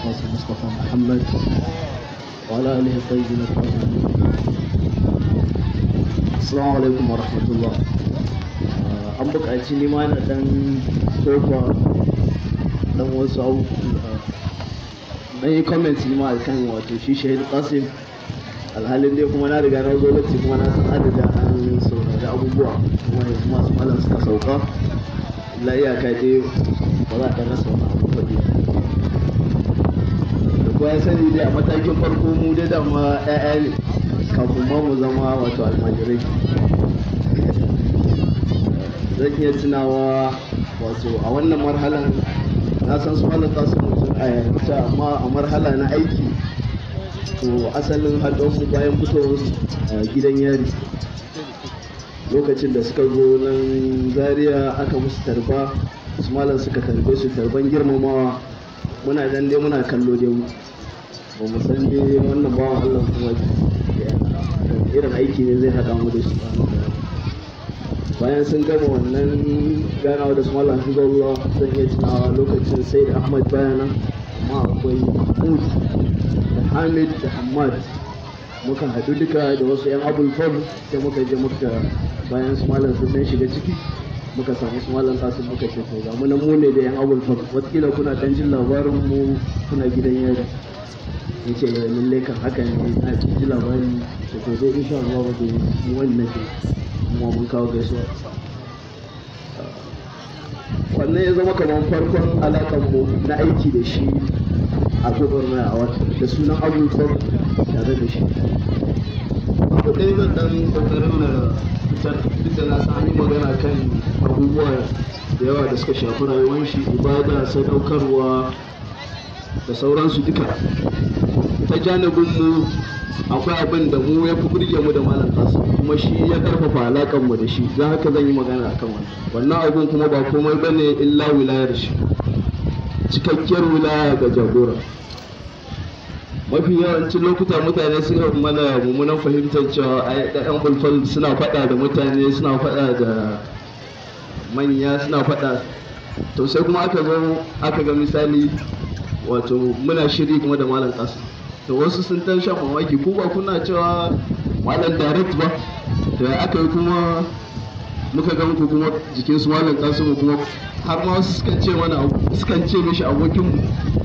القاسم مصطفى محمد وعلى آله الطيبين الطاهرين السلام عليكم ورحمة الله an buƙaci ni ma na ɗan tofa ɗan wasu abu na yi comment ni ma a kan wato shi shahid qasim alhalin dai kuma na riga na zo lokaci kuma na san adada an saurari abubuwa kuma yanzu masu malam suka sauka la iyaka dai ba za ka rasa wani abu faɗi da kuwa ya sani dai a matakin farko mu dai dama 'ya'ya ne kafin ma mu zama wato almajirai zan iya tunawa wato a wannan marhalan na san su malam su mutum a yarda amma a marhala na aiki to asalin haɗon mu bayan fitowar gidan yari lokacin da suka zo nan zaria aka musu tarba su malam suka tarbe su tarban girmamawa muna dan dai muna kallo dai mu ba mu san dai wannan bawan allah kuma irin aiki ne zai haɗa mu da su bayan sun gama wannan ganawa da su malam hizarullah zan iya tunawa lokacin sai da ahmad bayana amma akwai mahmud da hamid da hamad muka haɗu duka da wasu 'yan abul fam sai muka je muka bayan su malam sun dan shiga ciki muka samu su malam kasu muka ce to ga muna mu ne da 'yan abul fam watakila kuna dan jin labarin mu kuna gidan yari ya ce ga lalle kan haka ne a ji labari da to dai insha Allah ba zai yi wannan ke kuma mun kawo gaisuwa wannan ya zama kamar farkon alaƙar mu na aiki da shi a gwagwarmaya a wata da sunan abubuwan tare da shi abu ɗaya zan ɗan ƙoƙarin na fitar duk da na san an yi magana kan abubuwa da yawa da suka shafi rayuwar shi ibada sadaukarwa da sauransu duka ta janibin mu akwai abin da mu ya fi burge mu da malam kasu kuma shi ya karfafa alakan mu da shi za haka zan yi magana akan wannan wannan abun kuma ba komai bane illa wilayar shi cikakkiyar wilaya ga jagora mafi yawancin lokuta mutane suka mana mummunan fahimtar cewa ai ɗan bulfal suna faɗa da mutane suna faɗa da manya suna faɗa to sai kuma aka zo aka ga misali wato muna shiri kuma da malam kasu to wasu sun tan shan mamaki ko ba kuna cewa malam direct ba da aka yi kuma muka ga muku kuma jikin su malam kasu kuma har ma wasu sukan ce mana sukan ce mishi abokin mu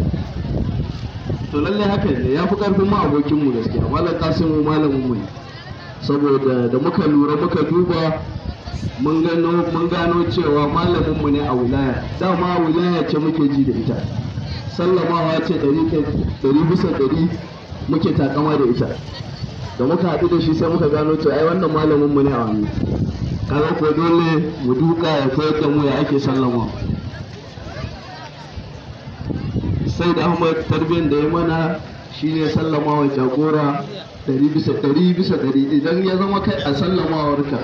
to lallai haka ne ya fi karfin ma abokin mu gaskiya malam kasu mu malamin mu ne saboda da muka lura muka duba mun gano mun gano cewa malamin mu ne a wilaya dama wilaya ce muke ji da ita sallamawa ce ɗari bisa ɗari muke takama da ita da muka haɗu da shi sai muka gano cewa ai wannan malamin mu ne a wani kaga ko dole mu duka ya koyar da mu ya ake sallama sai da ahmad tarbiyyar da ya mana shine sallamawa jagora ɗari bisa ɗari bisa ɗari idan ya zama kai a sallamawarka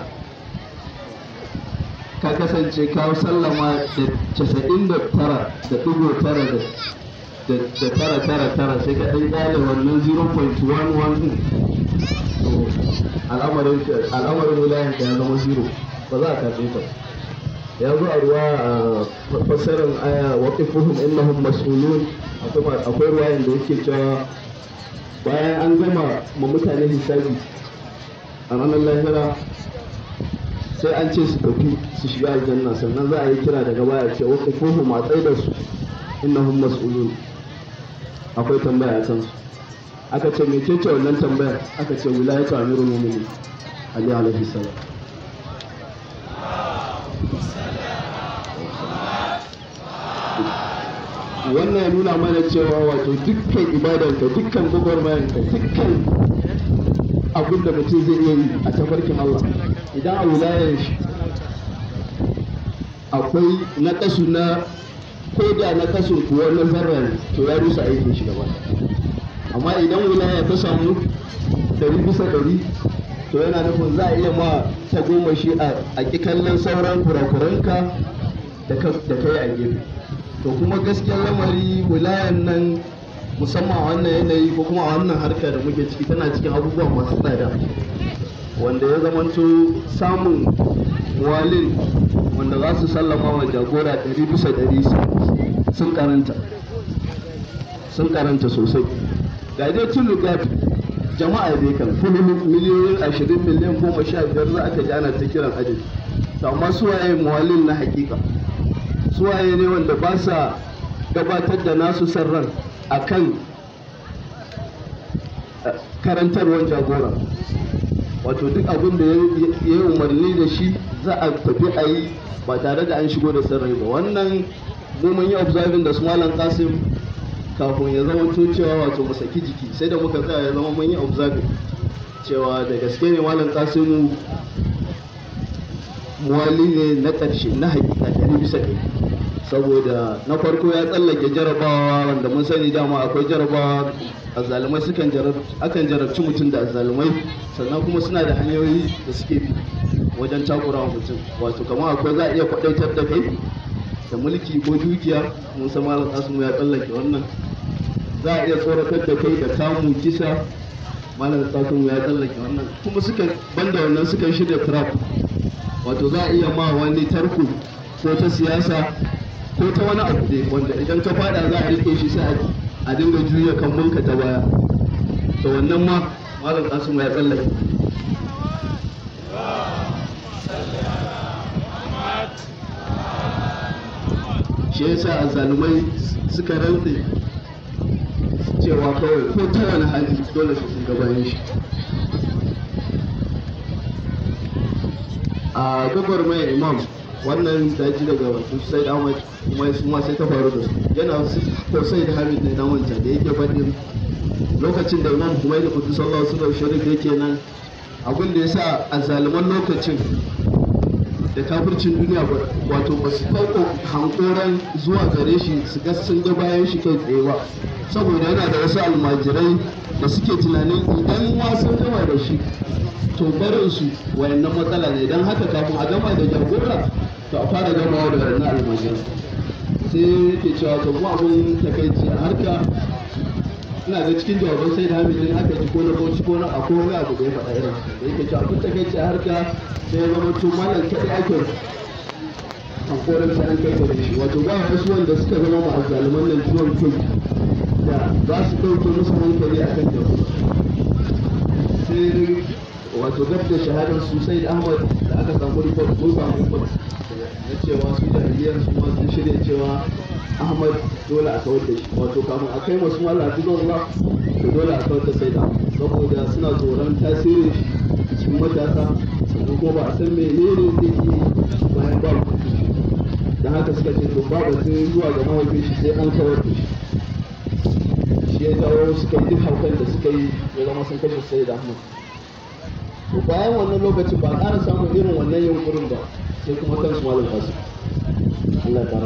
ka kasance ka sallama da casa'in da tara da ɗigo tara da da tara tara tara sai ka ɗan ƙyale wannan 0.11 ɗin al'amarin al'amarin wilayen ka ya zama zero ba za a karɓe ta ya zo a ruwa a fassarar aya waqifuhum innahum mas'ulun akwai ruwayan da yake cewa bayan an gama ma mutane hisabi a ranar lahira sai an ce su tafi su shiga aljanna sannan za a yi kira daga baya ce waqifuhum a tsaye da su innahum mas'ulun akwai tambaya a kansu aka ce mece ce wannan tambayar aka ce wilayatu amirul mu'minin ali alaihi salam wannan ya nuna mana cewa wato dukkan ibadanka dukkan gwagwarmayanka dukkan abin da mutum zai iya yi a tafarkin Allah idan a wilayar shi akwai na kasu na ko da na kasu kuwa na zarra to ya rusa aikin shi gaba amma idan wilaya ta samu dari bisa dari to yana nufin za a iya ma ta goma shi a ƙi kallon sauran kurakuranka da kai a gefe to kuma gaskiyar lamari wilayan nan musamman a wannan yanayi ko kuma a wannan harka da muke ciki tana cikin abubuwa masu tsada wanda ya zamanto samun walin wanda za su sallama wa jagora ɗari bisa ɗari sun karanta sun karanta sosai ga dai tun lugat jama'a dai kan kullum miliyoyin ashirin miliyan goma sha biyar za aka ji ana ta kiran adadi to amma suwaye muwallin na hakika suwaye ne wanda ba sa gabatar da nasu sarran akan karantarwar jagora wato duk abin da ya yi umarni da shi za a tafi a yi ba tare da an shigo da sarrai ba wannan mu mun yi observing da su malam kasim kafin ya zama cewa wato mu saki jiki sai da muka tsaya ya zama mun yi observing cewa da gaske ne malam kasimu muwali ne na ƙarshe na hakika ɗari bisa ɗari saboda na farko ya tsallake jarabawa wanda mun sani dama akwai jarabawa azzalumai sukan akan jarabci mutum da azzalumai sannan kuma suna da hanyoyi da suke bi wajen takurawa mutum wato kamar akwai za a iya kwadaitar da kai da mulki ko dukiya mun san malam kasimu ya tsallake wannan za a iya tsoratar da kai da kamu kisa malam kasimu ya tsallake wannan kuma sukan banda wannan sukan shirya trap wato za a iya ma wani tarko ko ta siyasa ko ta wani abu ne wanda idan ka fada za a rike shi sai a dinga juya kan mulka ta baya to wannan ma malam kasimu ya tsallake shi yasa azzalumai suka rantse cewa kawai ko ta wani hali dole su sun gabayin shi a gabar mai imam wannan daji daga wasu sai da ahmad kuma su ma sai ta faru da su yana ko sai da hamid ne na wancan da yake faɗin lokacin da imam kuma da kudu sallallahu alaihi wasallam sharif yake nan abin da yasa azzaluman lokacin da kafircin duniya wato ba su farko hankoran zuwa gare shi su ga sun ga bayan shi kai tsaye ba saboda yana da wasu almajirai da suke tunanin idan wasan gama da shi to barin su wayannan matsala ne don haka kafin a gama da jagora to a fara gamawa da wayannan almajirai sai yake cewa to mu abun takaici a harka ina ga cikin jawaban sai da hamidin aka ji ko na bauchi ko na akwai wani abu da ya faɗa irin da yake cewa abun takaici a harka sai ya zama to malam kaɗai ake hankorin sa an kai da shi wato ba wasu wanda suka zama ma'azzaluman nan ciwon kai da za su ɗauke musu hankali a kan jagora sai wato gab da shahadar su sai ahmad da aka samu report ko samu report na cewa su jahiliyar su ma sun shirya cewa ahmad dole a kawar da shi wato kafin a kai masu mala zuwa to dole a kawar da sai da saboda suna tsoron tasirin shi cikin matasa sannan kuma ba a san menene zai yi bayan ba da haka suka ce to ba batun zuwa ga mahaifin shi sai an kawar da shi shi ya jawo suka yi duk haukan da suka yi ya zama sun kashe sai da ahmad to bayan wannan lokacin ba ƙara samun irin wannan yunkurin ba sai kuma kansu malam kasu Allah ya ƙara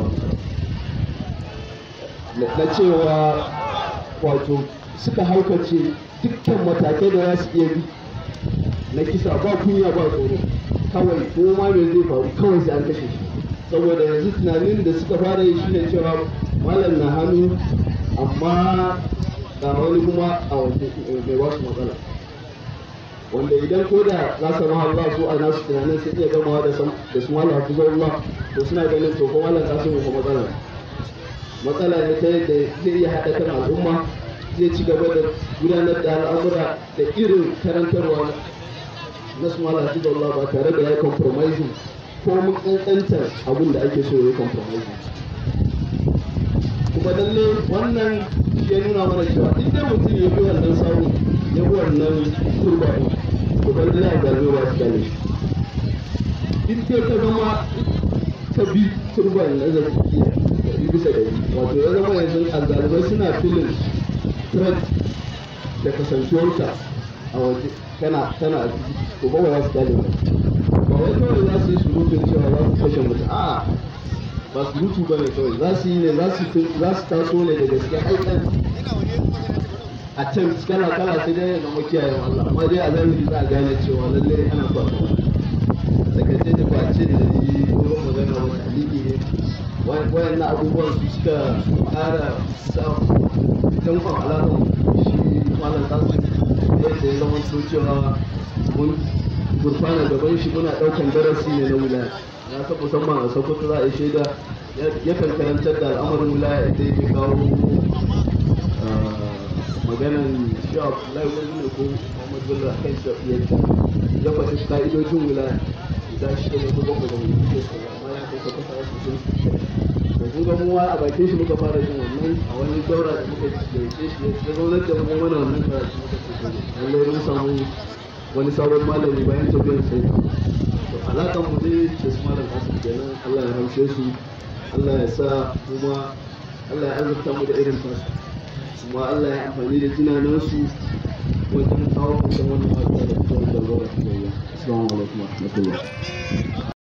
na cewa wato suka haukace dukkan matakai da za su iya bi na kisa ba kunya ba tsoro kawai ko ma me zai faru kawai sai an kashe shi saboda yanzu tunanin da suka fara yi shine cewa malam na hannu amma ga wani kuma a waje mai wasu matsala wanda idan ko da za su ma Allah su a nasu tunanin sai iya gamawa da da su malam hafizu Allah to suna ganin to ko malam kasu ko matsala matsala ne ta yadda zai iya haɗa kan al'umma zai ci gaba da gudanar da al'amura da irin karantarwa na su malam hafizu Allah ba tare da ya compromising ko mun kankantar abin da ake so ya compromising kuma lalle wannan ya nuna mana cewa in dai mutum ya bi wannan samun ya bi wannan turba ɗin to ban da ya gano ba su gane in dai ka zama ka bi turba na zaki ɗari bisa ɗari wato ya zama yanzu azzalibai suna filin threat da kasancewarka a waje kana kana a ciki to ba za su gane ba ba wai kawai za su yi surutun cewa za su kashe mutum a'a ba su mutu ba ne kawai za su yi ne za su taso ne da gaske aikan a can kala kala sai dai ga makiyayen Allah amma dai a zahiri za a gane cewa lallai ana ba sakace da kwace da yi wurin magana wani aliki ne wayan na abubuwan su suka ƙara sa dankon alaƙar shi malam tasu yadda ya zama cewa mun gurfana gaban shi muna ɗaukan darasi ne na wilaya ya san musamman a sokoto za a yi shaida yakan karantar da al'amarin wilaya da yake kawo maganan shi Abdullahi wani ne ko Muhammad Bello a kan shafiyanci ya faɗi ka'idojin wilaya guda shi ne ko bakwai da mutum ke sauya amma ya kai kafa fara su sun da kun ga mu a bakin shi muka fara jin wannan a wani daura da muka gaice shi ya zaunar da mu mana wannan karatu muka ce lallai mun samu wani sabon malami bayan tafiyar sai to alakan mu dai da su malam hasan kenan Allah ya ramshe su Allah ya sa kuma Allah ya azurta mu da irin tasu kuma Allah ya amfani da jinanansu wajen kawo kusan wannan matsala da kuma da ruwa da kuma Assalamu alaikum wa rahmatullah